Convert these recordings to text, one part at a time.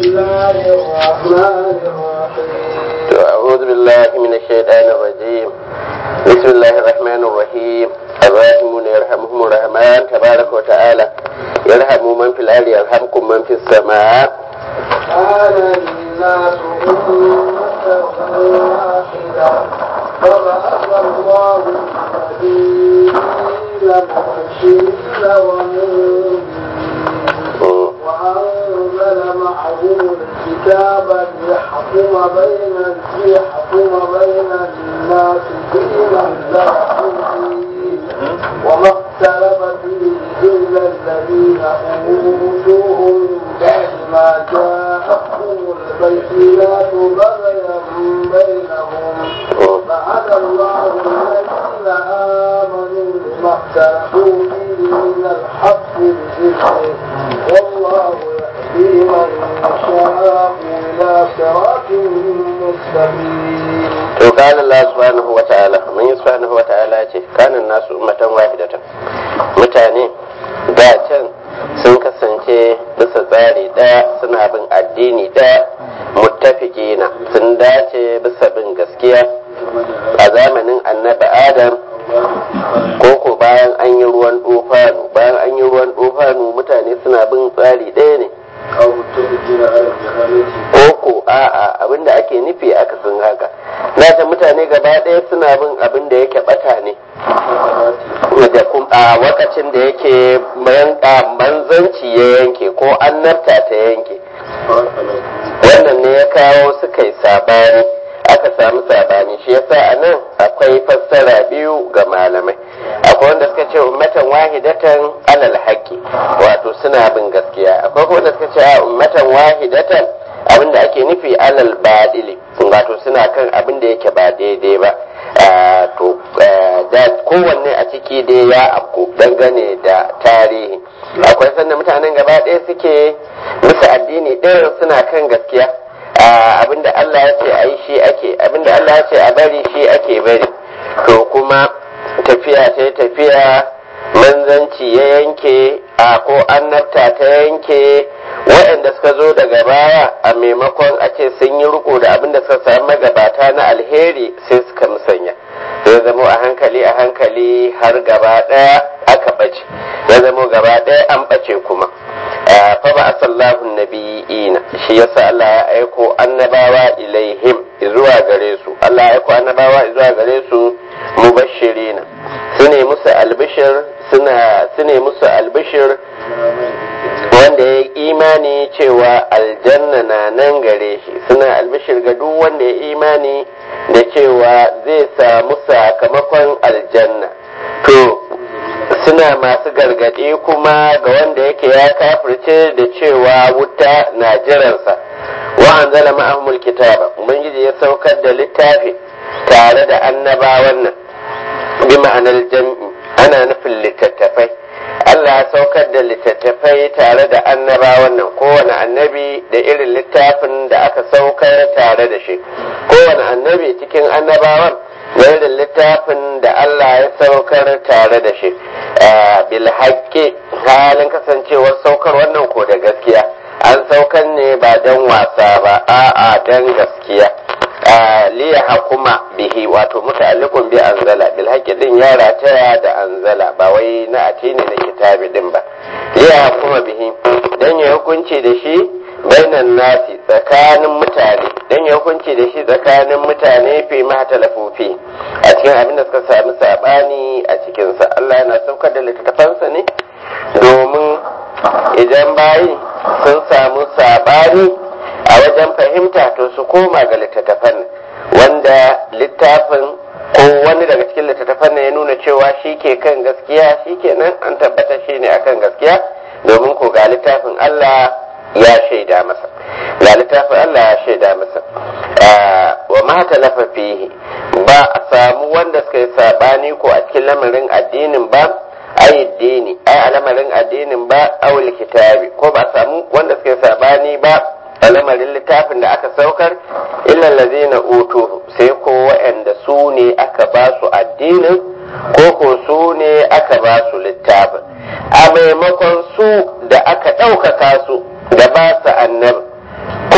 الله الرحمن الرحيم أعوذ بالله من الشيطان الرجيم بسم الله الرحمن الرحيم الراحمون يرحمهم الرحمن تبارك وتعالى يرحم من في الأرض يرحمكم من في السماء كان الناس أمة واحدة فبعث الله النبيين مبشرين ومنذرين وأنزل معهم الكتاب ليحكم بين ليحكم بين الناس فيما اختلفوا فيه وما اختلف فيه إلا الذين أوتوه من بعد ما جاءتهم البينات بغيا بينهم فهدى الله الذين آمنوا لما اختلفوا فيه من الحق بإذنه والله يهدي من يشاء إلى صراط مستقيم to qala Allah subhanahu wa ta'ala mun yi subhanahu wa ta'ala ce kanan nasu ummatan wahidatan mutane da can sun kasance bisa tsari daya suna bin addini daya muttafiqina sun dace bisa bin gaskiya a zamanin annabi adam koko bayan an yi ruwan dofanu bayan an yi ruwan dofanu mutane suna bin tsari ɗaya ne أو متفقين على الجهالة koko a'a abinda ake nufi aka sun haka ta mutane gaba ɗaya suna bin abin da yake bata ne da kuma a wakacin da yake manzanci ya yanke ko annabta ta yanke wannan ne ya kawo suka yi sabani aka samu sabani shi yasa a nan akwai fassara biyu ga malamai akwai wanda suka ce ummatan wahidatan alal haqqi wato suna bin gaskiya akwai kuma wanda suka ce a ummatan wahidatan abinda ake nufi alal badili wato suna kan abin da yake ba daidai ba to da kowanne a ciki dai ya afku dangane da tarihi akwai sannan mutanen gaba ɗaya suke musu addini ɗaya suna kan gaskiya abinda Allah ya ce a yi shi ake abinda Allah ya ce a bari shi ake bari to kuma tafiya ta tafiya manzanci ya yanke a ko annabta ta yanke waɗanda suka zo daga baya a maimakon a ce sun yi riko da abinda suka samu magabata na alheri sai suka musanya sai zamo a hankali a hankali har gaba ɗaya aka ɓace ya zamo gaba ɗaya an ɓace kuma fa ba asallahu nabiyina shi yasa Allah ya aiko annabawa ilaihim zuwa gare su Allah ya aiko annabawa zuwa gare su mubashirina su ne musu albishir suna su ne musu albishir wanda ya imani cewa aljanna na nan gare shi suna albishir ga duk wanda ya imani da cewa zai samu sakamakon aljanna to suna masu gargaɗi kuma ga wanda yake ya kafirce da cewa wuta na jiransa wa anzala ma'ahumul kitaba ubangiji ya saukar da littafi tare da annabawan nan bi ma'anar jam'i ana nufin littattafai Allah ya saukar da littattafai tare da annabawan nan kowane annabi da irin littafin da aka saukar tare da shi kowane annabi cikin annabawan da irin littafin da Allah ya saukar tare da shi bil haƙƙi halin kasancewar saukar wannan ko da gaskiya an saukar ne ba don wasa ba a'a don gaskiya liya hakuma bihi wato muta'alliqun bi anzala bil haqqi din ya rataya da anzala ba wai na atini na kitabi din ba liya hakuma bihi dan ya hukunci da shi bainan nasi tsakanin mutane dan ya hukunci da shi tsakanin mutane fi ma talafufi a cikin abin da suka sami sabani a cikin sa Allah yana saukar da littattafansa ne domin idan bayi sun samu sabani a wajen fahimta to su koma ga littattafan wanda littafin ko wani daga cikin littattafan ya nuna cewa shi ke kan gaskiya shi ke nan an tabbata shi ne akan gaskiya domin ko ga littafin Allah ya shaida masa ga littafin Allah ya shaida masa wa ma talafa fihi ba a samu wanda suka yi sabani ko a cikin lamarin addinin ba ayyuddini ai a lamarin addinin ba awul kitabi ko ba a samu wanda suka yi sabani ba a lamarin littafin da aka saukar illal ladina utu sai ko waɗanda su ne aka ba su addinin ko ko su ne aka ba su littafin a maimakon su da aka ɗaukaka su da ba su annabi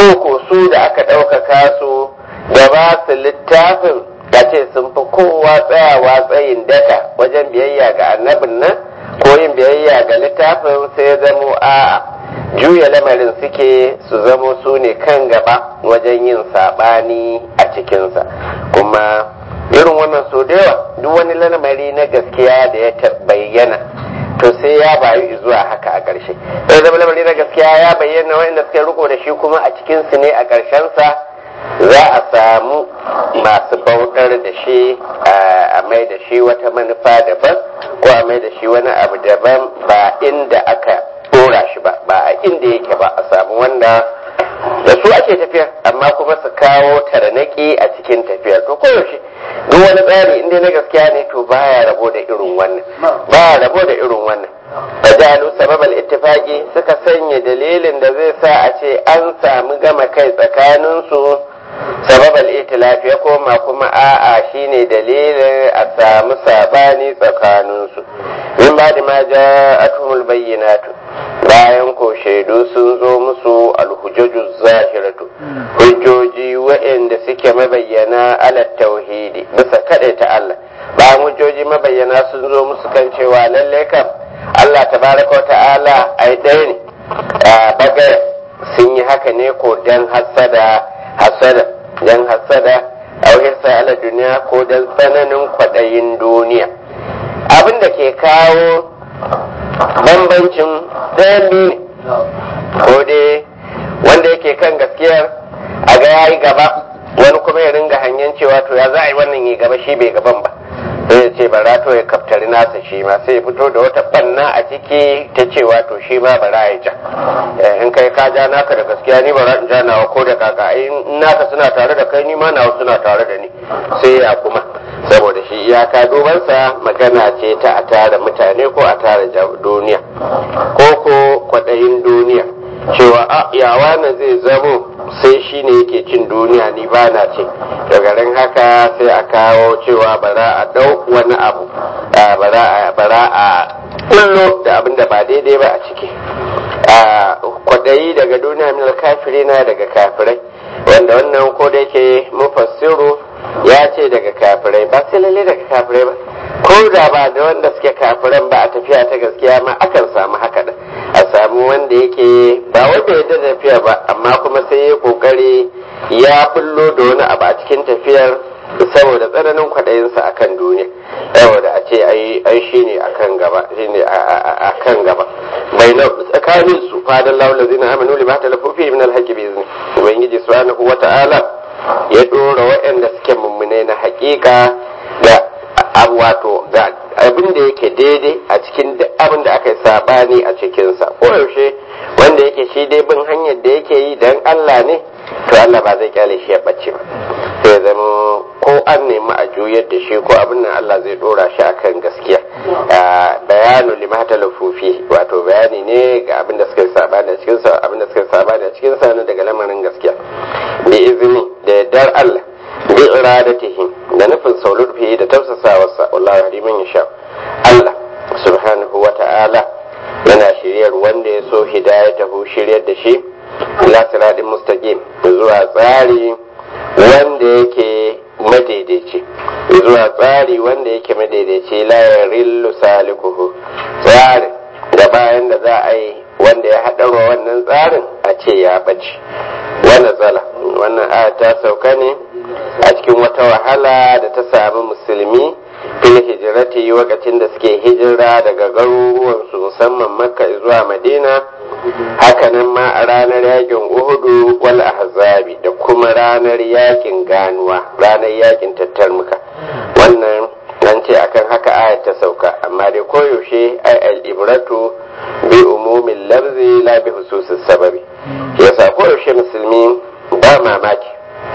ko ko su da aka ɗaukaka su da ba su littafin da ce sun fi kowa tsayawa tsayin daka wajen biyayya ga annabin nan ko yin biyayya ga littafin sai zamo a'a juya lamarin suke su zamo su ne kan gaba wajen yin saɓani a cikinsa kuma irin wannan so da yawa duk wani lamari na gaskiya da ya bayyana to sai ya bayu zuwa haka a ƙarshe sai zama lamari na gaskiya ya bayyana wanda suka riko da shi kuma a cikinsu ne a ƙarshensa za a samu masu bautar da shi a mai da shi wata manufa daban ko a mai da shi wani abu daban ba inda aka dora shi ba ba a inda yake ba a samu wanda da su ake tafiya amma kuma su kawo taranaki a cikin tafiyar to koyaushe duk wani tsari inda na gaskiya ne to baya rabo da irin wannan baya rabo da irin wannan fajalu sababal ittifaqi suka sanya dalilin da zai sa a ce an samu gama kai tsakanin su sababal itilaf ya koma kuma a'a shine dalilin a samu sabani tsakanin su min ba da ma ja'atumul bayyinatu bayan ko shaidu sun zo musu alhujjaju zahiratu hujjoji waɗanda suke mabayyana ala tauhidi bisa ta Allah bayan hujjoji mabayyana sun zo musu kan cewa lalle kam Allah tabaraka ta'ala ai ɗaya ne baga sun yi haka ne ko dan hasada hasada dan hasada auhirsa ala duniya ko dan tsananin kwaɗayin duniya abin da ke kawo bambancin ɗayan biyu ne ko dai wanda yake kan gaskiyar a ga yayi gaba wani kuma ya ringa hangen cewa to ya za a yi wannan yi gaba shi bai gaban ba sai ya ce bara to ya kaftari nasa shi ma sai ya fito da wata banna a ciki ta cewa to shi ma bara ya ja in kai ka ja naka da gaskiya ni bara in ja nawa ko da kaka in naka suna tare da kai ni ma nawa suna tare da ni sai ya kuma saboda shi iyaka dubansa magana ce ta a tara mutane ko a tara duniya ko ko kwaɗayin duniya cewa a yawa na zai zamo sai shi ne yake cin duniya ni ba na ce daga ran haka sai a kawo cewa bara a ɗau wani abu bara a kullo da abin da ba daidai ba a ciki kwaɗayi daga duniya min kafiri na daga kafirai wanda wannan ko da yake mufassiru ya ce daga kafirai ba sai lalle daga kafirai ba ko da ba da wanda suke kafiran ba a tafiya ta gaskiya ma akan samu haka da a samu wanda yake ba wanda ya da tafiya ba amma kuma sai ya kokari ya bullo da wani abu a cikin tafiyar saboda tsananin kwaɗayinsa a kan duniya saboda a ce ai shi ne a kan gaba shi ne a kan gaba bai na tsakanin su fadan laula zina amanu lima talafufi min alhaqi bi izni ubangiji subhanahu wata'ala ya dora waɗanda suke mummune na haƙiƙa da wato ga abin da yake daidai a cikin duk abin da aka yi sabani a cikinsa ko yaushe wanda yake shi dai bin hanyar da yake yi dan Allah ne to Allah ba zai kyale shi ya bace ba sai zama ko an nemi a juyar da shi ko abin nan Allah zai dora shi akan gaskiya bayanu limata lafufi wato bayani ne ga abin da suka yi sabani a cikin sa abin da suka yi sabani a cikin sa daga lamarin gaskiya bi izini da yardar Allah bi iradatihi da nufin saulurfi da tausasawarsa wallahi hadimin yasha Allah subhanahu wa ta'ala yana shiryar wanda ya so hidayatahu shiryar da shi ila siratin mustaqim zuwa tsari wanda yake madaidaici zuwa tsari wanda yake madaidaici la yarillu salikuhu tsarin da bayan da za a yi wanda ya haɗarwa wannan tsarin a ce ya ɓace wannan zala wannan aya ta sauka ne a cikin wata wahala da ta sami musulmi fil hijirati lokacin da suke hijira daga garuruwansu musamman makka zuwa madina hakanan ma a ranar yakin uhudu wal ahzabi da kuma ranar yakin ganuwa ranar yakin tattarmuka wannan an ce akan haka ayat ta sauka amma dai koyaushe ai al-ibratu bi umumin lafzi la bi hususis sababi yasa koyaushe musulmi ba mamaki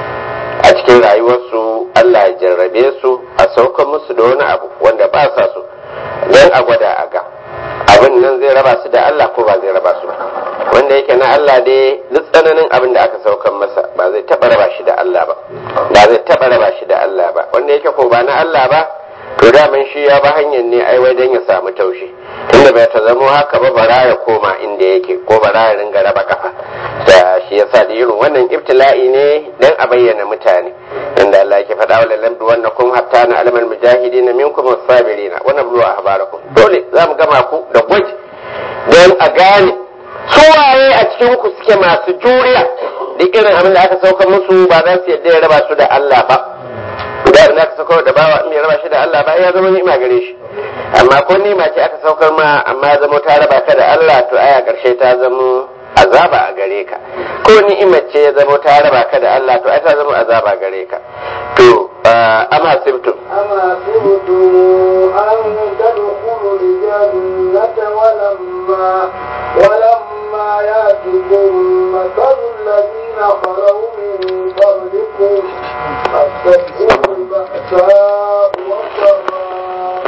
a cikin rayuwarsu Allah ya jarrabe su a saukan musu da wani abu wanda ba sa su don a gwada a ga abin nan zai raba su da Allah ko ba zai raba su ba wanda yake na Allah dai duk tsananin abin da aka saukan masa ba zai taba raba shi da Allah ba ba zai taba raba shi da Allah ba wanda yake ko ba na Allah ba to daman shi ya ba hanyar ne ai wai dan ya samu taushi tunda bai ta zamo haka ba bara ya koma inda yake ko bara ya ringa raba kafa da shi yasa yasa da irin wannan ibtila'i ne dan a bayyana mutane inda Allah ke faɗa wa lallam bi wannan kun hatta na alamal mujahidin minkum was-sabirin wa nablu ahbarakum dole za mu gama ku da gwaji dan a gane su waye a cikin ku suke masu juriya duk irin abin da aka sauka musu ba za su yadda ya raba su da Allah ba da abin da aka sauka da bawa in ya raba shi da Allah ba ya zama ni'ima gare shi amma ko ni'ima ce aka saukar ma amma zama ta raba ka da Allah to aya karshe ta zama azaba a gare ka ko ni'imar ce ya zama ta raba ka da Allah to ai ta zama azaba gare ka to amma sibtum أما سرتم أن تدخلوا الجنة ولما ولما يأتكم مثل الذين خلوا من قبلكم مستهم البأساء والضراء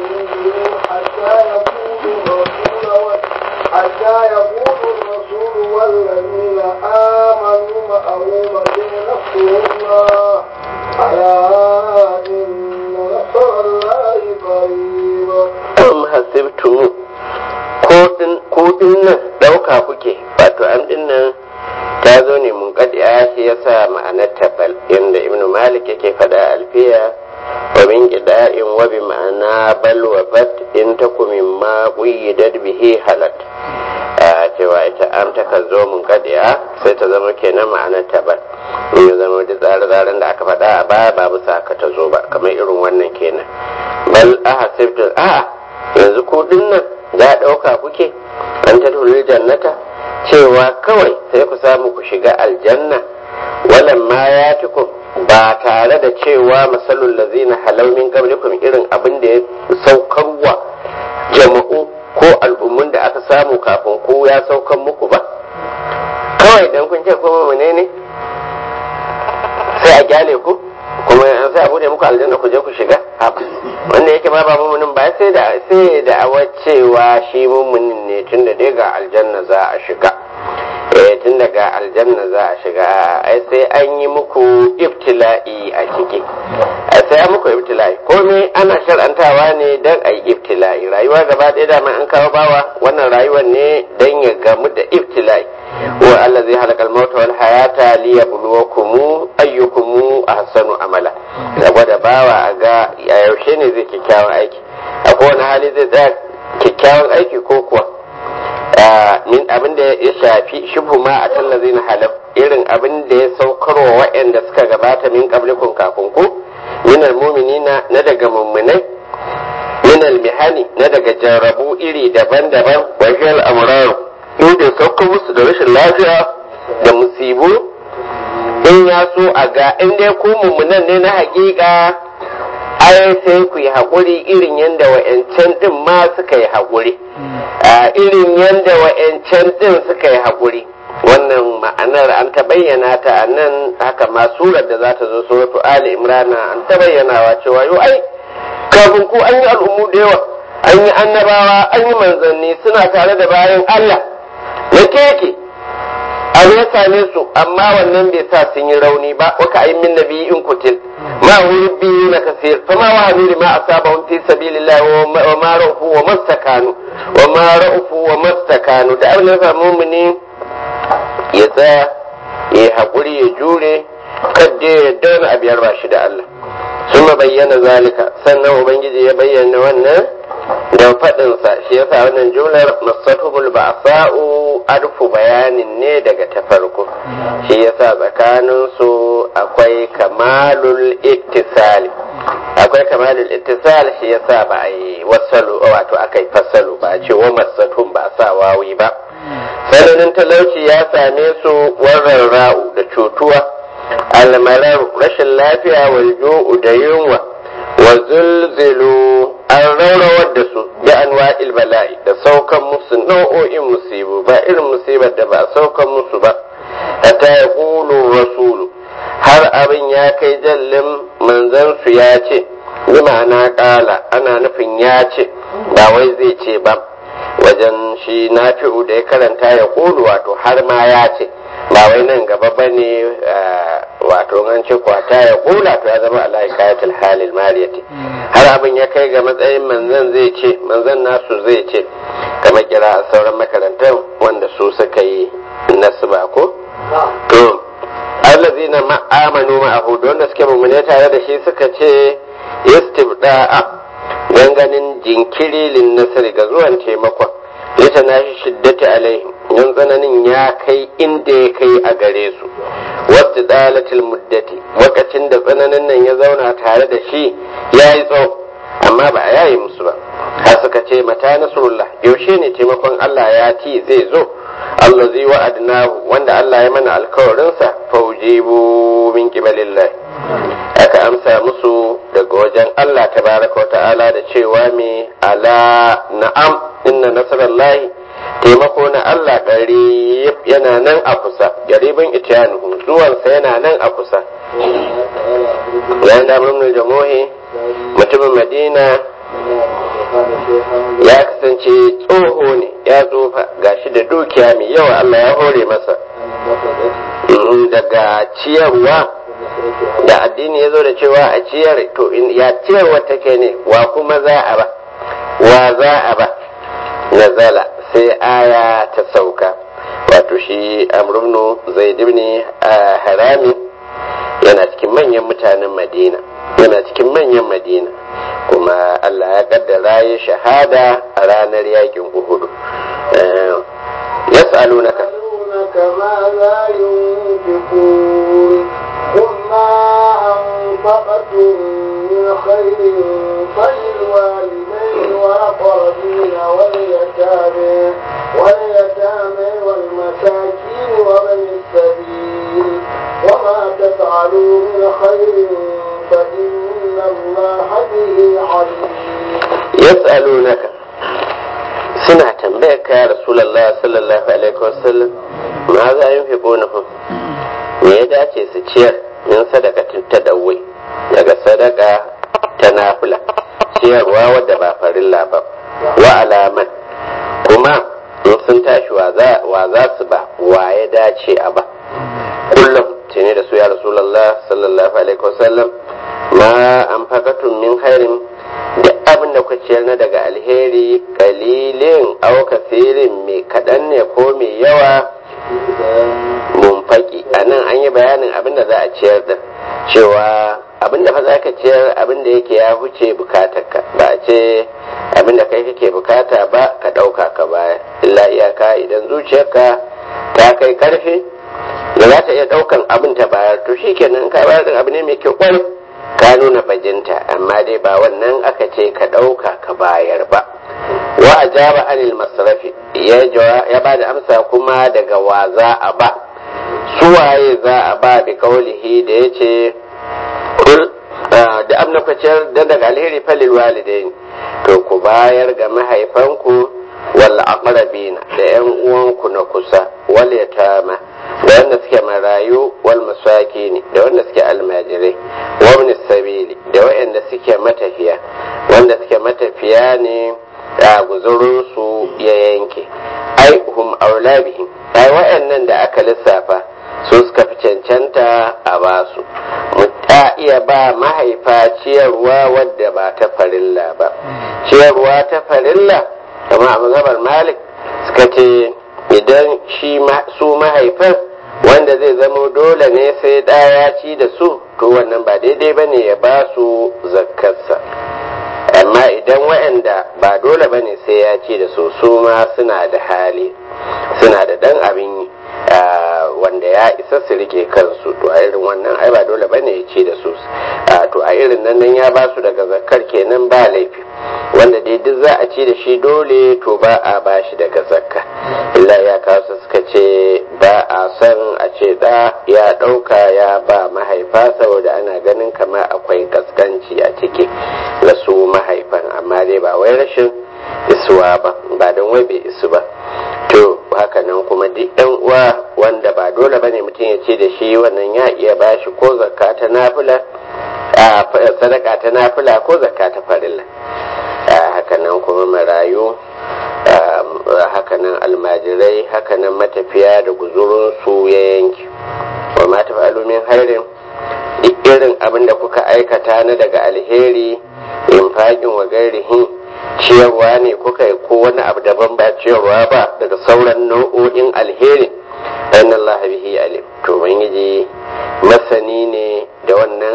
حتى يقول الرسول حتى يقول الرسول والذين آمنوا معه متى نصر الله ألا إن نصر الله قريب am hasibtum ko din nan ɗauka kuke wato an din nan ta zo ne mun kadi shi yasa ma'anar tabal inda ibnu malik yake fada alfiya wa min qida'in wa bi ma'ana bal wa bat in takum mimma quyyidat bihi halat a cewa ita am ta kan zo mun kadiya sai ta zama kenan ma'anar tabal in ya zama da tsare-tsaren da aka faɗa a baya ba bisa haka ta zo ba kamar irin wannan kenan bal ahasibtum a'a yanzu ko dinnan za ɗauka kuke an ta jannata cewa kawai sai ku samu ku shiga aljanna walan ma ya tukum ba tare da cewa masalul lazina halau min qablikum irin abin da ya saukarwa jama'u ko al'ummun da aka samu kafin ku ya saukan muku ba kawai dan kun ce kuma menene sai a gyale ku kuma an sai a bude muku aljanna ku je ku shiga wanda yake ma ba mumunin ba sai da sai da cewa shi mumunin ne tunda dai ga aljanna za a shiga eh tun daga aljanna za a shiga ai sai an yi muku ibtila'i a ciki ai sai an muku ibtila'i komai ana shar'antawa ne dan ai ibtila'i rayuwa gaba ɗaya dama an kawo bawa wannan rayuwar ne dan ya gamu da ibtila'i wa allazi halakal mauta wal hayata liyabluwakum ayyukum ahsanu amala da gwada bawa a ga yaushe ne zai kyakkyawan aiki a kowane hali zai tsaya kyakkyawan aiki ko kuwa min abin da ya shafi shubhu ma a tallazi na halaf irin abin da ya saukarwa waɗanda suka gabata min qablikun kafin ku min almu'minina na daga mummunai min almihani na daga jarrabu iri daban-daban wa hiyal amraru inda saukar musu da rashin lafiya da musibu in ya so a ga in dai ku mummunan ne na hakika ai sai ku yi haƙuri irin yadda wa'yancan ɗin ma suka yi haƙuri irin yadda wa'yancan ɗin suka yi haƙuri wannan ma'anar an ta bayyana ta a nan haka ma surar da za ta zo suratu ali imrana an ta bayyanawa cewa yau ai kafin ku an yi al'ummu da yawa an yi annabawa an yi manzanni suna tare da bayan allah na keke abu ya same su amma wannan bai sa sun yi rauni ba waka ayi min nabi in kutil ma wuri biyu na kasir fa ma wahani lima asabahum fi sabilillah wa ma ra'ufu wa mastakanu wa ma ra'ufu wa mastakanu da abin da ya mumini ya tsaya ya hakuri ya jure kadda ya dauna a biyar ba shi da Allah sun bayyana zalika sannan ubangiji ya bayyana wannan da faɗinsa shi yasa wannan jumlar masatuhul ba'sa'u arfu bayanin ne daga ta farko shi yasa tsakanin su akwai kamalul ittisali akwai kamalul ittisal shi yasa ba a yi wasalu wato aka yi fasalu ba a ce wa masatun ba sa wawi ba sananin talauci ya same su warran ra'u da cutuwa almarar rashin lafiya wal ju'u da yunwa wa zulzilu an raurawar da su bi anwa'il bala'i da saukan musu nau'o'in musibu ba irin musibar da ba a saukan musu ba hatta ya rasulu har abin ya kai jallin manzan su ya ce bi ma'ana kala ana nufin ya ce ba wai zai ce ba wajen shi nafi'u da ya karanta ya kulu wato har ma ya ce ba wai nan gaba ba ne wato an ce kwata ya kula to ya zama ala kayatul halil mariyati har abin ya kai ga matsayin manzan zai ce manzan nasu zai ce kamar kira a sauran makarantar wanda su suka yi nasba ko amanu ma'ahu da wanda suke mummune tare da shi suka ce istibda'a don ganin jinkiri lin nasari ga zuwan taimakon lita na shi shiddati alaihim don tsananin ya kai inda ya kai a gare su wasu dalatil muddati lokacin da tsananin nan ya zauna tare da shi ya yi tsawo amma ba a yayi musu ba har suka ce mata nasrullah yaushe ne taimakon Allah ya ti zai zo Allah zai wa'adnahu wanda Allah ya mana alkawarinsa faujibu min qibalillah aka amsa musu daga wajen Allah tabaraka wa ta'ala da cewa me ala na'am inna nasrallahi taimako na Allah qarib yana nan a kusa garibin itiyanuhu zuwansa yana nan a kusa yayin da mun jamohi mutumin madina ya kasance tsoho ne ya tsofa gashi da dukiya mai yawa Allah ya hore masa daga ciyarwa da addini ya zo da cewa a ciyar to ya ciyarwa take ne wa kuma za a ba wa za a ba nazala sai aya ta sauka wato shi amrubnu zaid ibn harami yana cikin manyan mutanen madina yana cikin manyan madina kuma allah ya kaddara ya shahada a ranar yakin uhudu yas'alunaka ماذا ينفقون قل ما أنفقتم من خير فللوالدين والأقربين واليتامى واليتامى والمساكين ومن السبيل وما تفعلوا من خير فإن الله به عليم يسألونك suna tambayar ka ya rasulallah sallallahu alaihi wasallam ma za yin fi bonahun me ya dace su ciyar min sadakatin ta dawai daga sadaka ta nafila ciyarwa wadda ba farilla ba wa alaman kuma in sun tashi wa za su ba wa ya dace a ba kullum ce ne da su ya rasulallah sallallahu alaihi wasallam ma an fakatun min khairin duk abin da ku ciyar na daga alheri kalilin au kasirin mai kaɗan ne ko mai yawa munfaki a nan an yi bayanin abin da za a ciyar da cewa abin da fa za ka ciyar abin da yake ya huce bukatarka ba a ce abin da kai kake bukata ba ka ɗauka ka baya illa iyaka idan zuciyarka ta kai karfi da za ta iya ɗaukan abin ta bayar to shi kenan ka bayar da abu ne mai kyau kwarai ka nuna bajinta amma dai ba wannan aka ce ka ɗauka ka bayar ba wa ajaba anil masrafi ya ba da amsa kuma daga wa za a ba suwaye za a ba bi kaulihi da ya ce da amna kwaciyar da daga alheri falil walidain to ku bayar ga mahaifanku wal aqrabina da yan uwanku na kusa wal yatama da wanda suke marayu wal masakini da wanda suke almajirai wa ibn sabili da wanda suke matafiya wanda suke matafiya ne da guzurin su ya yanke ai hum aulabihim ai wayannan da aka lissafa su suka fi cancanta a basu mu ta iya ba mahaifa ciyarwa wadda ba ta farilla ba ciyarwa ta farilla kama a mazhabar malik suka ce idan shi su mahaifan wanda zai zama dole ne sai ɗaya ci da su to wannan ba daidai ba ne ya ba su zakkarsa amma idan waɗanda ba dole ba ne sai ya ci da su su ma suna da hali suna da ɗan abin yi wanda ya isa su rike kansu to a irin wannan ai ba dole bane ya ce da su to a irin nan nan ya ba su daga zakkar kenan ba laifi wanda dai duk za a ci da shi dole to ba a ba shi daga zakka illa ya kawo suka ce ba a son a ce da ya ɗauka ya ba mahaifa saboda ana ganin kamar akwai kaskanci a ciki da su mahaifan amma dai ba wai rashin isuwa ba ba don wai bai isu ba to haka nan kuma duk yan uwa wanda ba dole bane mutum ya ce da shi wannan ya iya bashi ko zakka ta nafila a sadaka ta nafila ko zakka ta farilla haka nan kuma marayu haka nan almajirai haka nan matafiya da guzurin su ya yanki wa ma tafalu min hairin duk irin abin da kuka aikata na daga alheri infaqin wa gairihin ciyarwa ne kuka yi ko wani abu daban ba ciyarwa ba daga sauran nau'o'in alheri dan Allah bihi alim to ubangiji masani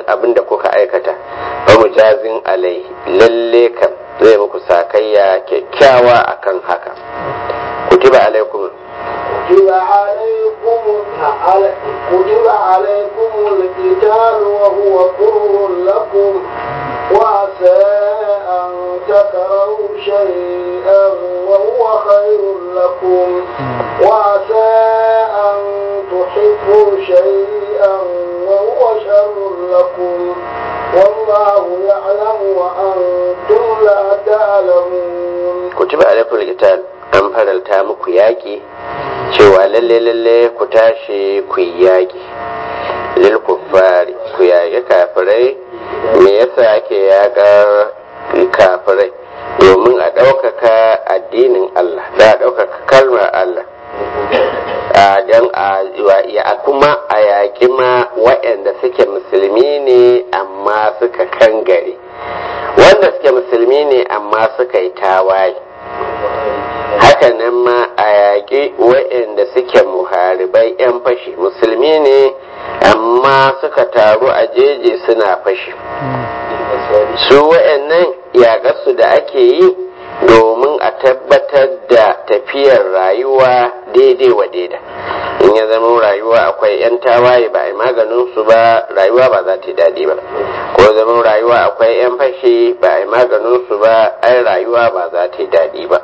abin da kuka aikata ba mujazin alai lalle kam zai muku sakayya kyakkyawa akan haka kutiba alaikum كتب عليكم كتب عليكم القتال وهو كره لكم وعسى أن تكرهوا شيئا وهو خير لكم وعسى أن تحبوا شيئا وهو شر لكم والله يعلم وأنتم لا تعلمون kutiba alaikum alqital an faralta muku yaki cewa lalle lalle ku tashi ku yi yaki lil kuffari ku yaki kafirai me yasa ake yaƙar kafirai domin a ɗaukaka addinin Allah da a ɗaukaka kalmar Allah a don a kuma a yaƙi ma waɗanda suke musulmi ne amma suka kangare wanda suke musulmi ne amma suka yi tawaye hakanan ma a yaƙi waɗanda suke muharibai 'yan fashi musulmi ne amma suka taru a jeji suna fashi su waɗannan yaƙarsu da ake yi domin a tabbatar da tafiyar rayuwa daidai wa daida in ya zama rayuwa akwai 'yan tawaye ba a yi maganin su ba rayuwa ba za ta yi daɗi ba ko zama rayuwa akwai 'yan fashi ba a yi maganin su ba ai rayuwa ba za ta yi daɗi ba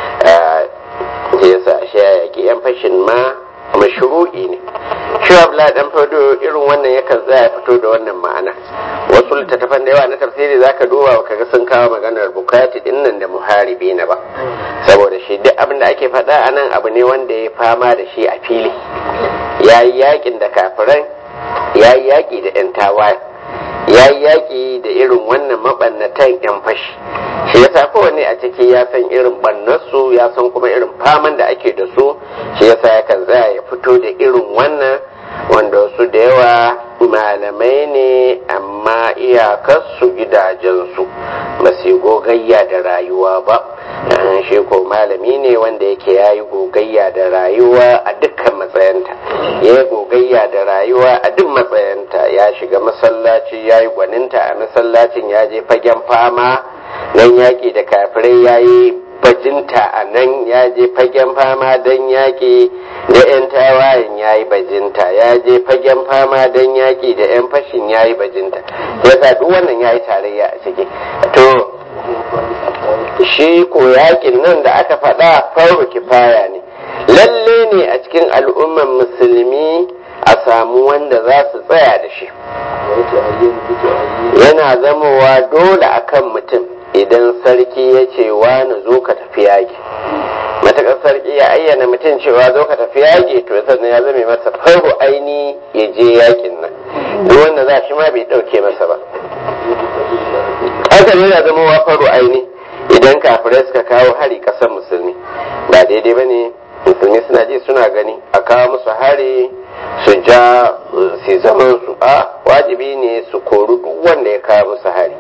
yasa shi ya yaƙi 'yan fashin ma mashru'i ne shi abla dan fado irin wannan yakan tsaya fito da wannan ma'ana wasu littattafan da yawa na tafsiri zaka duba kaga sun kawo maganar bukati din nan da muharibi na ba saboda shi duk abin da ake faɗa a nan abu ne wanda ya fama da shi a fili ya yi yakin da kafiran ya yi yaƙi da 'yan tawaye ya yi yaƙi da irin wannan mabannatan 'yan fashi shi yasa kowanne a ciki ya san irin bannarsu ya san kuma irin faman da ake da su shi yasa yakan tsaya ya fito da irin wannan wanda wasu da yawa malamai ne amma iyakarsu gidajensu ba su gogayya da rayuwa ba shi ko malami ne wanda yake ya yi gogayya da rayuwa a dukkan matsayanta ya yi gogayya da rayuwa a duk matsayanta ya shiga masallaci ya yi gwaninta a masallacin ya je fagen fama nan yaƙi da kafirai ya yi bajinta a nan ya je fagen fama don yaƙi da 'yan tawayen ya yi bajinta ya je fagen fama don yaƙi da 'yan fashin ya yi bajinta ya sa duk wannan ya yi tarayya a ciki to shi ko yaƙin nan da aka faɗa faru kifaya ne lalle ne a cikin al'umman musulmi a samu wanda za su tsaya da shi yana zamowa dole akan mutum idan sarki ya ce wani zo ka tafi yaƙi matakar sarki ya ayyana mutum cewa zo ka tafi yaƙi to sannan ya zame masa faru aini ya je yaƙin nan duk wanda za shi ma bai ɗauke masa ba haka ne yana zama wa faru aini idan kafirai suka kawo hari ƙasar musulmi ba daidai ba ne musulmi suna ji suna gani a kawo musu hari su ja su zaman su a wajibi ne su kori duk wanda ya kawo musu hari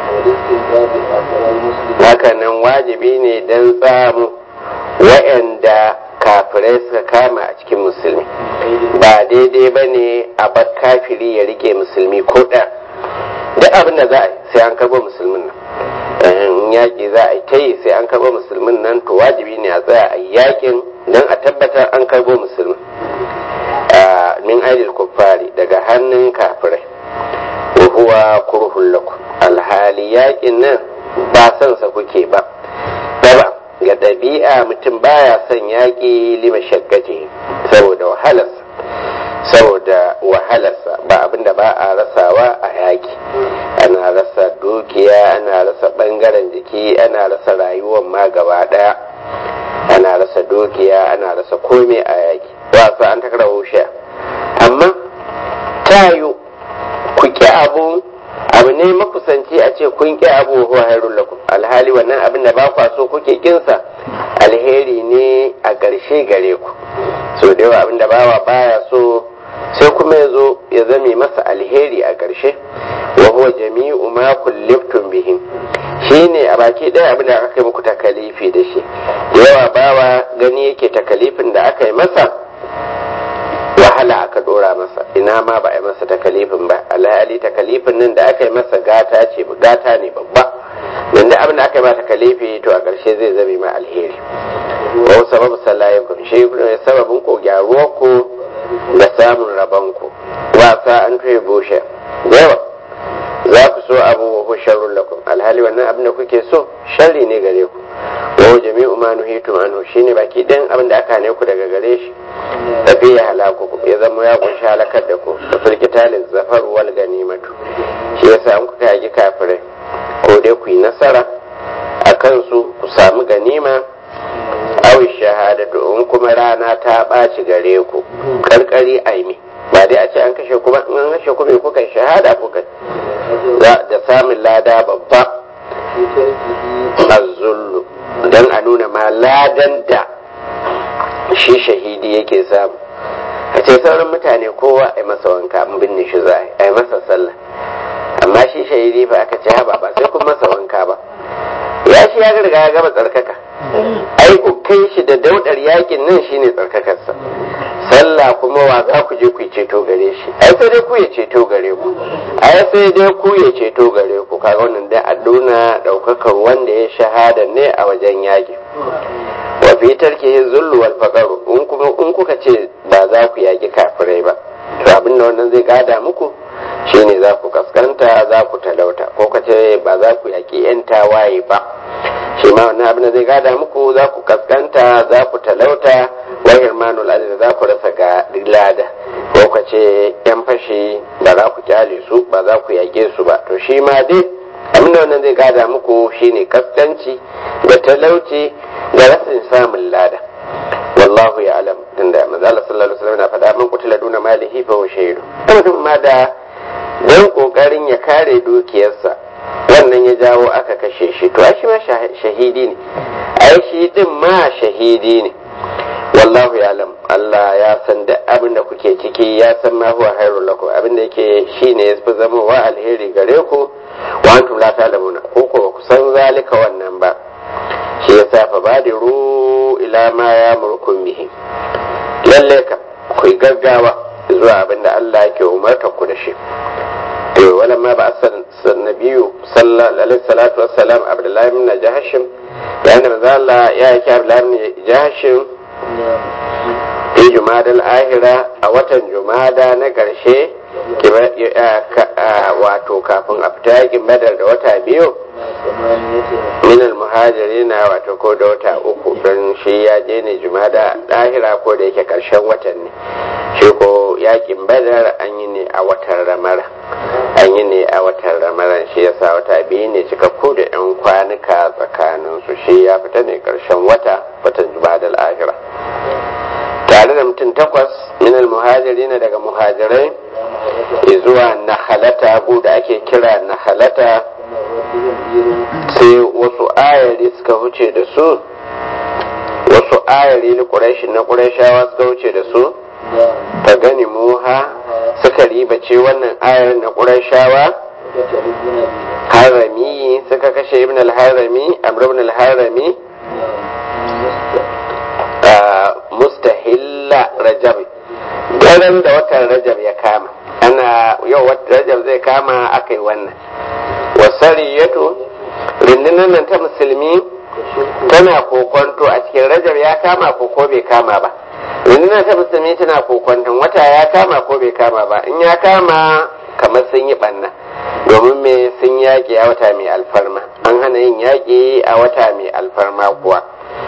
hakanan wajibi ne don tsamu wa'anda kafirai suka kama a cikin musulmi ba daidai ba ne a bar kafiri ya rike musulmi ko ɗaya duk abin da za a yi sai an karɓo musulmin nan yaƙi za a yi ta yi sai an karɓo musulmin nan to wajibi ne a tsaya a yaƙin don a tabbatar an karɓo musulmin min aidil kuffari daga hannun kafirai wa huwa kurhun lakum alhali yaƙin nan ba son sa kuke ba daba ga ɗabi'a mutum baya son yaƙi lima shaggati saboda wahalarsa saboda wahalarsa ba abinda ba a rasawa a yaƙi ana rasa dukiya ana rasa ɓangaren jiki ana rasa rayuwar ma gaba ɗaya ana rasa dukiya ana rasa komai a yaƙi wasu an takara wushe amma tayo ku ƙi abu abu ne makusanci a ce kun ƙi abu huwa hairun lakum alhali wannan abin da ba kwa so kuke kinsa alheri ne a ƙarshe gare ku so da yawa abin da bawa baya so sai kuma ya zo ya zame masa alheri a ƙarshe wa huwa jami'u ma kulliftum bihim shine a baki ɗaya abin da aka yi muku takalifi da shi da yawa bawa gani yake takalifin da aka yi masa wahala aka dora masa ina ma ba a yi masa takalifin ba alhali takalifin nan da aka yi masa gata ce gata ne babba dan da abin da aka yi masa takalifi to a ƙarshe zai zame ma alheri wa sababu sallayikum shi ne sababin ko gyaruwar ku da samun rabon ku wasa an tuye bushe yawa za ku so abu wa sharrun lakum alhali wannan abin da kuke so sharri ne gare ku wa jami'u ma nuhitum anhu shine baki ɗayan abin da aka ne ku daga gare shi tafi ya halaku ku ya zama ya kunshi halakar da ku da firkitalin zafar wal ganimatu shi yasa an kuka yaki kafirai ko dai ku yi nasara a kansu ku samu ganima awi shahadatu in kuma rana ta ɓaci gare ku karkari aimi ba dai a ce an kashe kuma an kashe kuma kuka shahada kuka da samun lada babba azzullu don a nuna ma ladan da shi shahidi yake samu a ce sauran mutane kowa a yi masa wanka an binne shi za a yi masa sallah amma shi shahidi ba aka ce haba ba sai kun masa wanka ba ya shi ya riga ya gama tsarkaka ai ku kai shi da daudar yakin nan shine tsarkakarsa sallah kuma wa za ku je ku ceto gare shi ai sai dai ku ya ceto gare ku ai sai dai ku ya ceto gare ku kaga wannan dai a nuna daukakar wanda ya shahada ne a wajen yaki wa fi tarkihi zullu wal faqru in kuma in kuka ce ba za ku yaki kafirai ba to abin da wannan zai gada muku shine za ku kaskanta za ku talauta ko ka ce ba za ku yaki yan tawaye ba shi ma wannan abin da zai gada muku za ku kaskanta za ku talauta wa hirmanul aziz za ku rasa ga lada ko ka ce yan fashi ba za ku kyale su ba za ku yage su ba to shi ma dai abin da wannan zai gada muku shine kaskanci da talauci da rasin samun lada wallahu ya alam tunda manzo Allah sallallahu alaihi wasallam na faɗa man kutila duna malihi fa huwa shahidu mutum ma da dan kokarin ya kare dukiyarsa wannan ya jawo aka kashe shi to ai shi ma shahidi ne ai shi din ma shahidi ne wallahu ya alam Allah ya san da abin da kuke ciki ya san ma huwa khairul lakum abin da yake shine ya fi zama wa alheri gare ku wa antum la ta'lamuna ko ko ku san zalika wannan ba shi yasa fa badiru ila ma ya murkum bihi lalle ka ku yi gaggawa zuwa abin da Allah yake umarta ku da shi to wala ma ba asan nabiyu sallallahu alaihi salatu wassalam abdullahi ibn jahashim da annabi manzo Allah ya yake abdullahi ibn jahashim fi jumadal ahira a watan jumada na karshe wato kafin a fita yakin badar da wata biyu minal muhajiri na wato ko da wata uku don shi ya je ne jumada ɗahira ko da yake ƙarshen watan ne shi ko yakin badar an yi ne a watan ramara an yi ne a watan ramaran shi yasa wata biyu ne cikakku da yan kwanuka tsakanin su shi ya fita ne ƙarshen wata watan jumada ahira tare da mutum takwas minal muhajiri na daga muhajirai zuwa nahalata da ake kira nahalata sai wasu ayari suka wuce da su wasu ayari na ƙurashi na ƙurashawa suka wuce da su ta gani muha suka ribace wannan ayar na ƙurashawa harami suka kashe ibn al-harami amr ibn al-harami mustahilla rajab daren da watan rajab ya kama ana yau watan rajab zai kama aka yi wannan wasariyatu rundunar nan ta musulmi tana kokonto a cikin rajab ya kama ko ko bai kama ba rundunar ta musulmi tana kokonton wata ya kama ko bai kama ba in ya kama kamar sun yi banna domin me sun yaƙi a wata mai alfarma an hana yin yaƙi a wata mai alfarma kuwa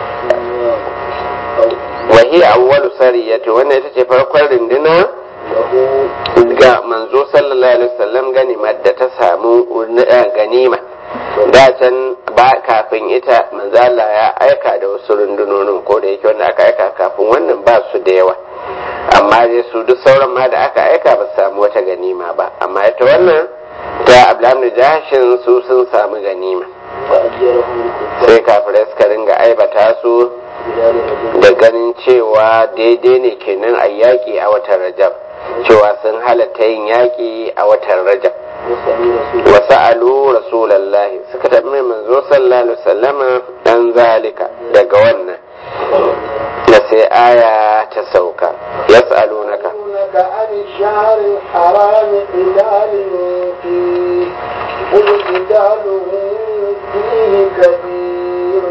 wahi awwalu sariyati wannan ita ce farkon runduna ga manzo sallallahu alaihi wasallam ganimar da ta samu ganima da can ba kafin ita manzo Allah ya aika da wasu rundunonin ko da yake wanda aka aika kafin wannan ba su da yawa amma dai su duk sauran ma da aka aika ba su samu wata ganima ba amma ita wannan ta abdulhamid jashin su sun samu ganima sai kafirai suka ringa aibata su da ganin cewa daidai ne kenan a yaƙi a watan rajab cewa sun halatta yin yaƙi a watan rajab wasu alu rasulallahi suka taɓa mai manzo sallallahu alaihi wasallama dan zalika daga wannan da sai aya ta sauka yas'alunaka يسألونك عن الشهر الحرام قتال فيه قل قتال فيه كبير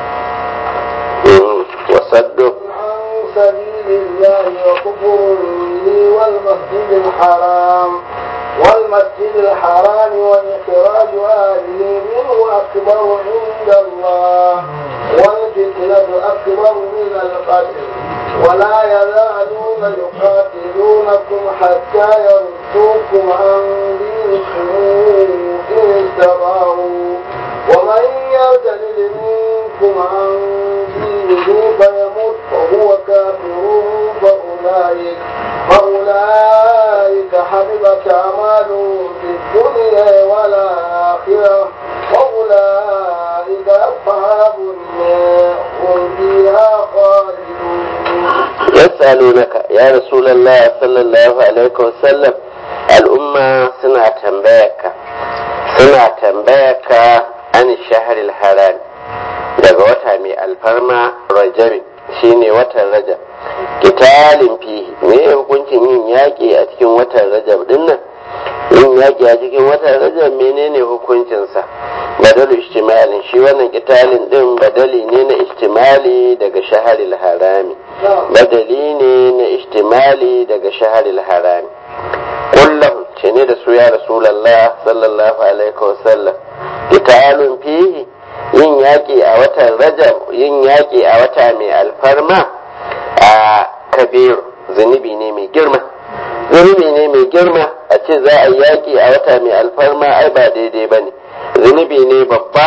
وصدوا عن سبيل الله وكفر به والمسجد الحرام والمسجد الحرام وإخراج أهله منه أكبر عند الله والفتنة أكبر من القتل ولا يزالون يقاتلونكم حتى يردوكم عن دينكم إن استطاعوا ومن يرتد منكم عن دينه فيمت وهو كافر فأولئك فأولئك حبطت أعمالهم في الدنيا والآخرة وأولئك أصحاب النار هم فيها خالدون yas'alunaka ya rasulullah sallallahu alaihi wasallam al'umma suna tambayarka suna tambayarka an shahril haram daga wata mai alfarma rajab shine watan rajab kitalin fihi me hukuncin yin yaƙi a cikin watan rajab din nan yin yaƙi a cikin watan rajab menene hukuncinsa badalu istimalin shi wannan kitalin din badali ne na istimali daga shaharil harami badali ne na istimali daga shaharil harami kullum ce ne da su ya rasulallah sallallahu alaihi wasallam kitalun fihi yin yaƙi a watan rajab yin yaƙi a wata mai alfarma a kabir zunubi ne mai girma zunubi ne mai girma a ce za a yaƙi a wata mai alfarma ai ba daidai ba ne zunubi ne babba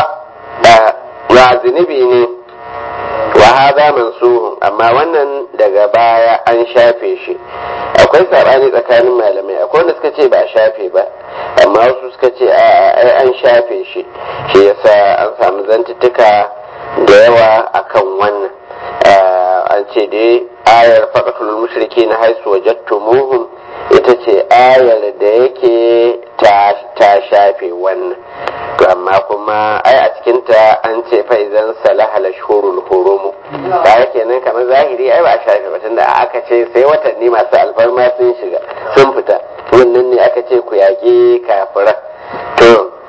ba zunubi ne wa haza mansuhun amma wannan daga baya an shafe shi akwai sabani tsakanin malamai akwai wanda suka ce ba a shafe ba amma wasu suka ce a ai an shafe shi shi yasa an samu zantuttuka da yawa akan wannan an ce dai ayar faqatul mushriki na haisu wajadtumuhum ita ce ayar da yake ta shafe wannan to amma kuma ai a cikinta an ce fa idan salaha lashhurul hurumu ba kenan kamar zahiri ai ba a shafe ba tunda aka ce sai watanni masu alfarma sun shiga sun fita wannan ne aka ce ku yaƙi kafira to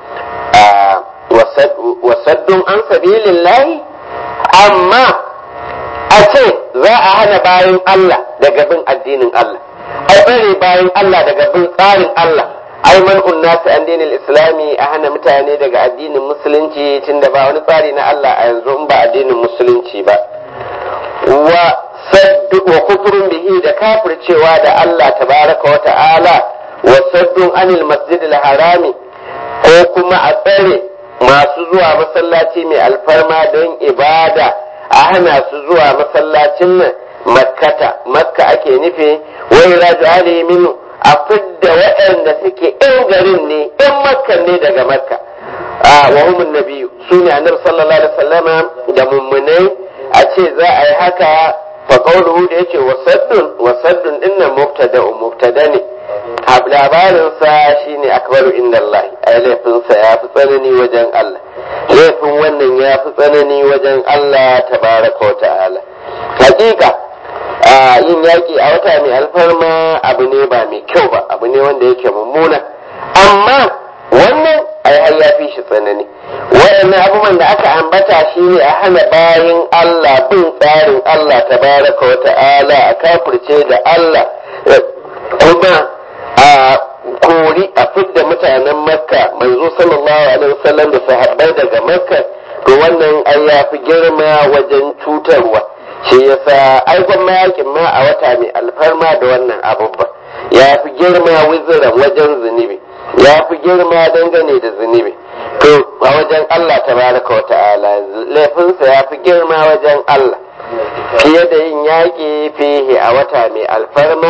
wasaddun an sabilillahi amma a ce za a hana bayan Allah daga bin addinin Allah a tsare bayan Allah daga bin tsarin Allah ai man unnasi an dinin islami a hana mutane daga addinin musulunci tunda ba wani tsari na Allah a yanzu in ba addinin musulunci ba wa saddu wa kufrun bihi da kafircewa da Allah tabaraka wa ta'ala wa saddun anil masjidil harami ko kuma a tsare masu zuwa masallaci mai alfarma don ibada a hana su zuwa masallacin nan makkata makka ake nufi wai rajali minu a fidda waɗanda suke ɗan garin ne ɗan makka ne daga makka a wa humun nabiyu su ne annabi sallallahu alaihi wasallama da mummunai a ce za a yi haka fa qawluhu da yace wasaddun wasaddun dinnan mubtada mubtada ne labarin sa shine akbaru inda Allah ai laifin sa ya fi tsanani wajen Allah laifin wannan ya fi tsanani wajen Allah tabaraka wa ta'ala hakika a yin yaƙi a wata mai alfarma abu ne ba mai kyau ba abu ne wanda yake mummuna amma wannan ai har ya fi shi tsanani waɗannan abubuwan da aka ambata shi ne a hana bayan Allah bin tsarin Allah tabaraka wa ta'ala a kafirce da Allah kuma a kori a fidda mutanen makka manzo sallallahu alaihi wasallam da sahabbai daga makka to wannan ai ya fi girma wajen cutarwa shi yasa ai gwamma yakin ma a wata mai alfarma da wannan abubba ya fi girma wiziran wajen zunubi ya fi girma dangane da zunubi to a wajen Allah tabaraka wa ta'ala laifinsa ya fi girma wajen Allah fiye da yin yaƙi fihi a wata mai alfarma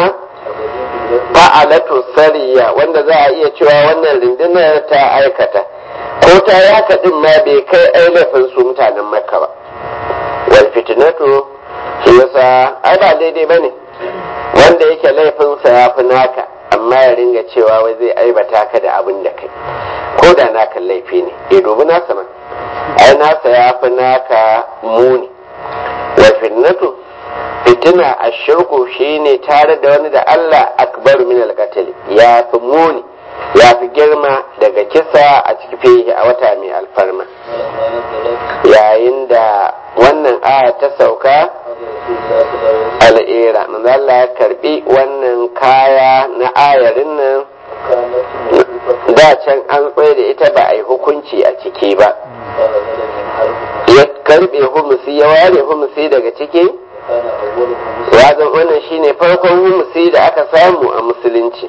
fa'alatu sariya wanda za a iya cewa wannan rundunar ta aikata ko ta yi haka din ma bai kai ai laifin su mutanen makka ba wal fitnatu shi yasa ai ba daidai bane wanda yake laifinsa ya fi naka amma ya ringa cewa wai zai aibata ka da abin da kai ko da naka laifi ne ya dubi nasa man ai nasa ya fi naka muni wal fitnatu fitina a shirku shine tare da wani da Allah akbar min alqatl ya fi muni ya fi girma daga kisa a cikin fihi a wata mai alfarma yayin da wannan aya ta sauka al'ira manzo Allah ya karbi wannan kaya na ayarin nan da can an tsaye da ita ba a yi hukunci a ciki ba ya karbe humusi ya ware humusi daga ciki wazan wannan shine farkon humusi da aka samu a musulunci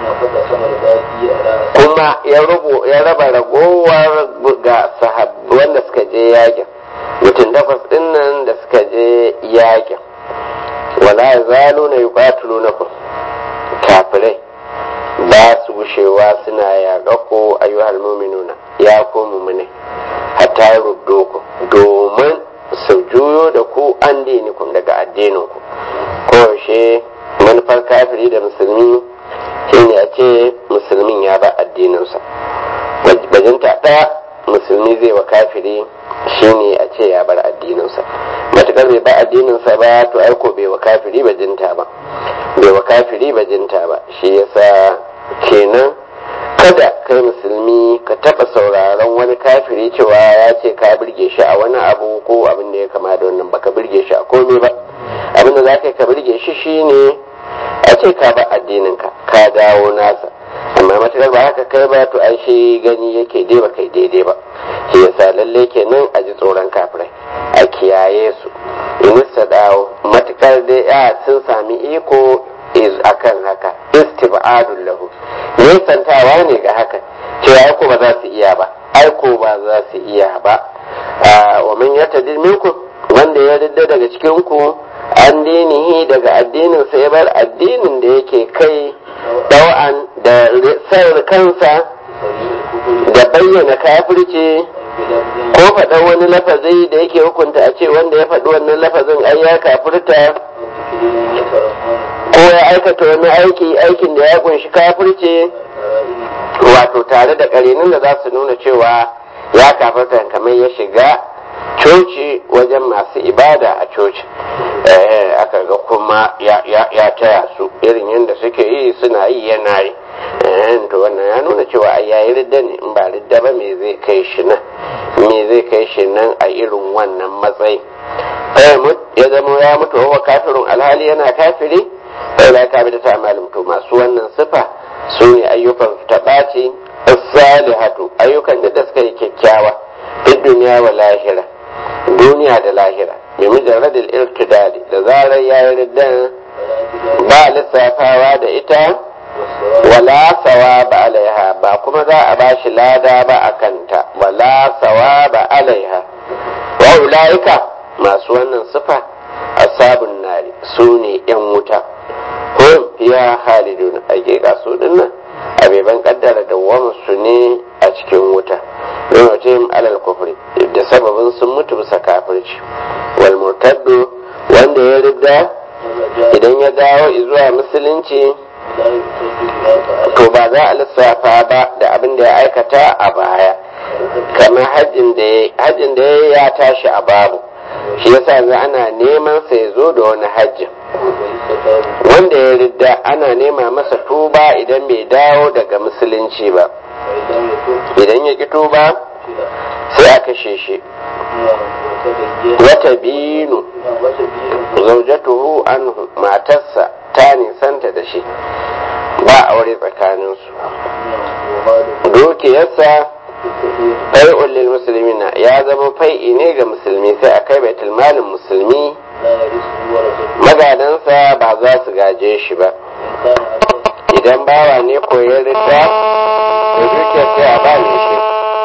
kuma ya rubo ya raba ragowar ga sahabbai wanda suka je yakin mutum takwas din nan da suka je yakin wala zalu na yuqatilu nakum kafirai ba su gushewa suna yaƙa ko ayyuhal mu'minuna ya ko mu'mine hatta ruddo ku domin su juyo da ku an dinikum daga addinin ku ko yaushe manufar kafiri da musulmi shine a ce musulmin ya ba addininsa bajinta ɗaya musulmi zai wa kafiri shine a ce ya bar addininsa matukar bai ba addininsa ba to aiko bai wa kafiri bajinta ba bai wa kafiri bajinta ba shi yasa kenan kada kai musulmi ka taɓa sauraron wani kafiri cewa ya ce ka birge shi a wani abu ko abin da ya kama da wannan baka birge shi a komai ba abin da za ka yi ka birge shi shine a ce ka ba addininka ka dawo nasa amma matakar ba haka kai ba to ai shi gani yake dai ba kai daidai ba shi yasa lalle kenan a ji tsoron kafirai a kiyaye su in su dawo matakar dai ya sun sami iko is akan haka istibadun lahu nisantawa ne ga haka cewa aiko ba za su iya ba aiko ba za su iya ba wa man yatadil minkum wanda ya ridda daga cikin ku an dinihi daga addinin sa ya bar addinin da yake kai dau'an da sayar kansa da bayyana kafirci ko faɗan wani lafazi da yake hukunta a ce wanda ya faɗi wannan lafazin ai ya kafirta ko ya aikata wani aiki aikin da ya kunshi kafirce wato tare da ƙarinin da za su nuna cewa ya kafirta kamar ya shiga coci wajen masu ibada a coci aka ga kuma ya taya su irin yadda suke yi suna yi yana yi to wannan ya nuna cewa ai yayi ridda ne in ba ridda ba me zai kai shi nan me zai kai shi nan a irin wannan matsayi ya zama ya mutu wa kafirun alhali yana kafiri sai la ka bida ta malam to masu wannan sifa su ne ayyukan taɓaci salihatu ayyukan da suka yi kyakkyawa duk duniya wa lahira duniya da lahira bi mujarradil irtidali da zarar yayi riddan ba lissafawa da ita wala sawa ba alaiha ba kuma za a ba shi lada ba a kanta wala sawa ba alaiha wa ulaika masu wannan sifa asabun nari su ne yan wuta hum fiya halidun hakika su dinnan abeban kaddara da su ne a cikin wuta don wata alal kufri da sababin sun mutu bisa kafirci wal murtaddu wanda ya ridda idan ya dawo zuwa musulunci to ba za a lissafa ba da abin da ya aikata a baya kamar hajjin da ya ya tashi a babu shi yasa yanzu ana neman sa ya zo da wani hajjin wanda ya ridda ana nema masa tuba idan bai dawo daga musulunci ba idan ya ki tuba sai a kashe shi wata binu zaujatuhu anhu matarsa ta nisanta da shi ba aure tsakaninsu dukiyarsa fai'un lil muslimina ya zama fai'i ne ga musulmi sai a kai baitul malin musulmi magadansa ba za su gaje shi ba idan bawa ne koyar rita da dukiyar sai a bani shi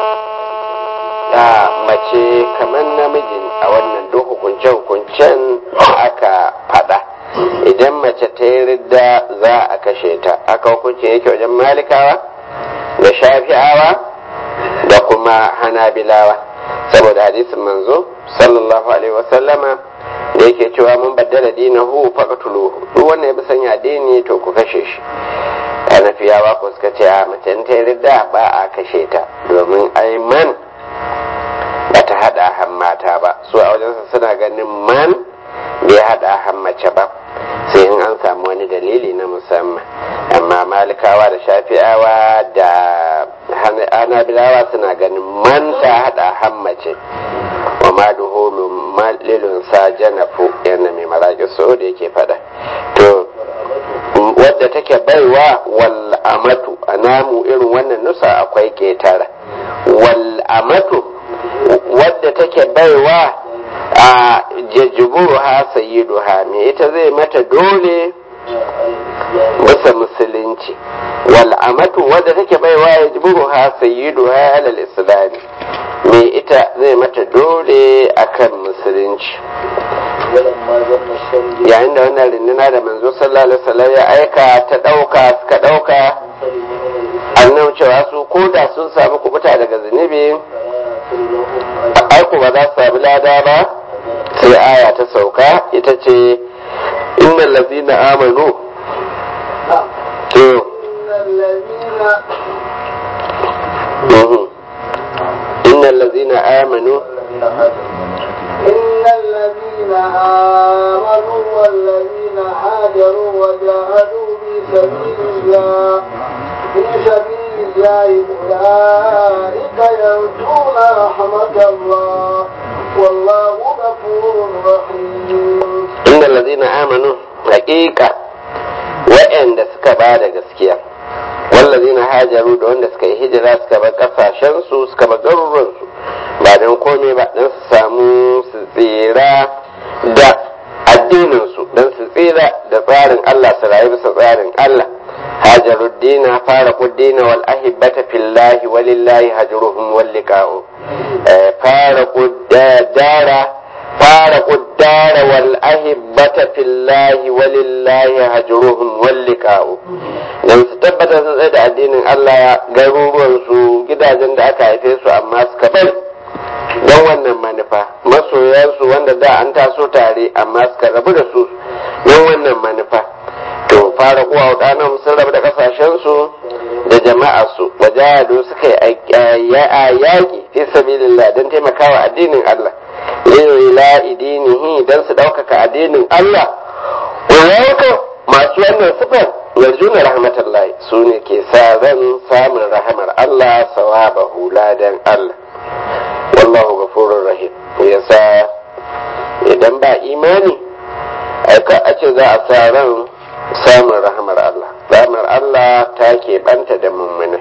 a mace kamar namijin a wannan duk hukunce-hukuncen aka fada idan mace ta yi ridda za a kashe ta aka hukunci yake wajen malikawa da shafi'awa da kuma hanabilawa saboda hadisin manzo sallallahu alaihi wasallama da yake cewa mun baddala dinahu faqtuluhu duk wanda ya bi sanya dini to ku kashe shi hanafiyawa ko suka ce a mace ta yi ridda ba a kashe ta domin aiman ba ta hada han mata ba su a wajensa suna ganin man bai hada hammace ba sai in an samu wani dalili na musamman amma malikawa da shafi'awa da hanabilawa suna ganin manta hada hammace wa ma duhulu malilun sa janafu yana mai maraƙi so da yake fada to wadda take baiwa wal amatu a namu irin wannan nusa akwai ketara wal amatu wadda take baiwa a jajjuburu ha sayyidu ha me ita zai mata dole bisa musulunci wal amatu wadda take baiwa ya jiburu ha sayyidu ha alal islami me ita zai mata dole akan musulunci yayin da wannan rinduna da manzo sallallahu alaihi wasallam ya aika ta dauka suka dauka annan cewa su ko da sun samu kubuta daga zunubi aiko ba za su sami lada ba sai aya ta sauka ita ce innal ladzina amanu to innal ladzina amanu إن الذين آمنوا والذين هاجروا وجاهدوا في سبيل الله في سبيل الله أولئك يرجون رحمة الله والله غفور رحيم إن الذين آمنوا حقيقة وإن suka ba da gaskiya wallazina hajaru da wanda suka yi hijira suka bar kasashen su suka bar garuruwan su ba don komai ba don su samu su tsira da addinin su don su tsira da tsarin Allah su rayu bisa tsarin Allah hajaru dina fara kuddina wal ahibbata fillahi walillahi hajruhum wal liqa'u fara kuddara fara kuddara wal ahibbata fillahi walillahi hajruhum wal liqa'u dan su tabbata sun tsaye da addinin Allah garuruwan su gidajen da aka haife su amma suka bari don wannan manufa masoyansu wanda da an taso tare amma suka rabu da su don wannan manufa to fara kuwa wadannan sun rabu da kasashensu da jama'arsu wajahadu suka yi yaƙi fi sabilillah don taimakawa addinin Allah ila idinihi don su ɗaukaka addinin Allah ulaika masu wannan sifar yarjuna rahmatallah su ne ke sa ran samun rahamar Allah sawabahu ladan Allah wallahu ghafurur rahim yasa idan ba imani aika a ce za a sa ran samun rahamar Allah rahamar Allah ta banta da mummuna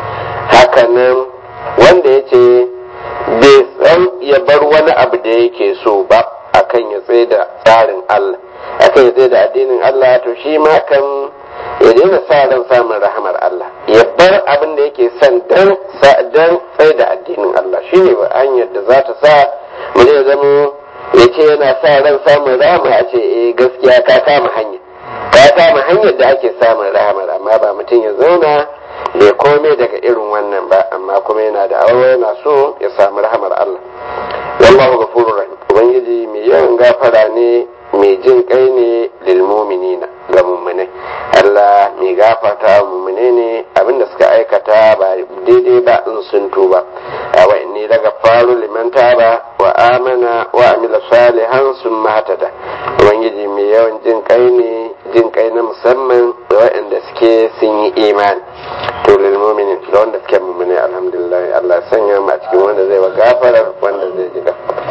hakanan wanda ya ce bai san ya bar wani abu da yake so ba akan ya tsaye da tsarin Allah akan ya tsaye da addinin Allah to shi ma kan ya daina sa ran samun rahamar Allah ya bar abin da yake son dan dan tsaye da addinin Allah shine ba hanyar da za ta sa mu zai zama ya ce yana sa ran samun rahama a ce eh gaskiya ka kama hanya ka kama hanyar da ake samun rahamar amma ba mutum ya zauna bai komai daga irin wannan ba amma kuma yana da aure yana so ya samu rahamar Allah wallahu ghafurur rahim ubangiji mai yawan gafara ne mai jin kai ne lil mu'minina ga mu'minai Allah mai gafarta wa mu'mine ne abinda suka aikata ba daidai ba in sun tuba wa inni daga faru liman taba wa amana wa amila salihan sun mahatada ubangiji mai yawan jin kai ne jin kai na musamman da waɗanda suke sun yi imani to lil mu'minin da wanda suke mu'mine alhamdulillah Allah ya sanya mu a cikin wanda zai wa gafarar wanda zai ji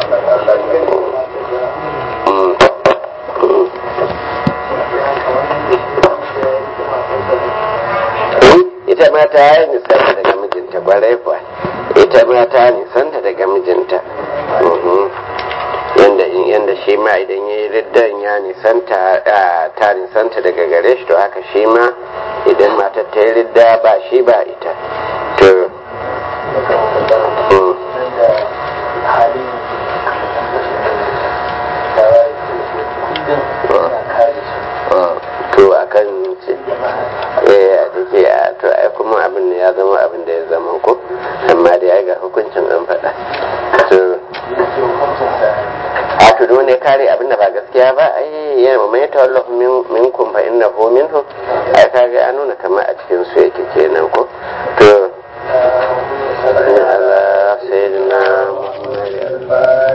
ita ma ta yi nisanta daga mijinta kwarai kuwa ita ma ta nisanta daga mijinta yanda yanda shi ma idan ya yi riddan ya nisanta ta nisanta daga gare shi to haka shi ma idan matar ta yi ridda ba shi ba ita to to akan ce eh a dake a to ai kuma abin ya zama abin da ya zama ko amma da ya ga hukuncin an faɗa to a to dole kare abin da ba gaskiya ba ai ya ma mai tawallahu minkum fa innahu minhu ai kaga ya nuna kamar a cikin su yake kenan ko to Allah sayyidina Muhammad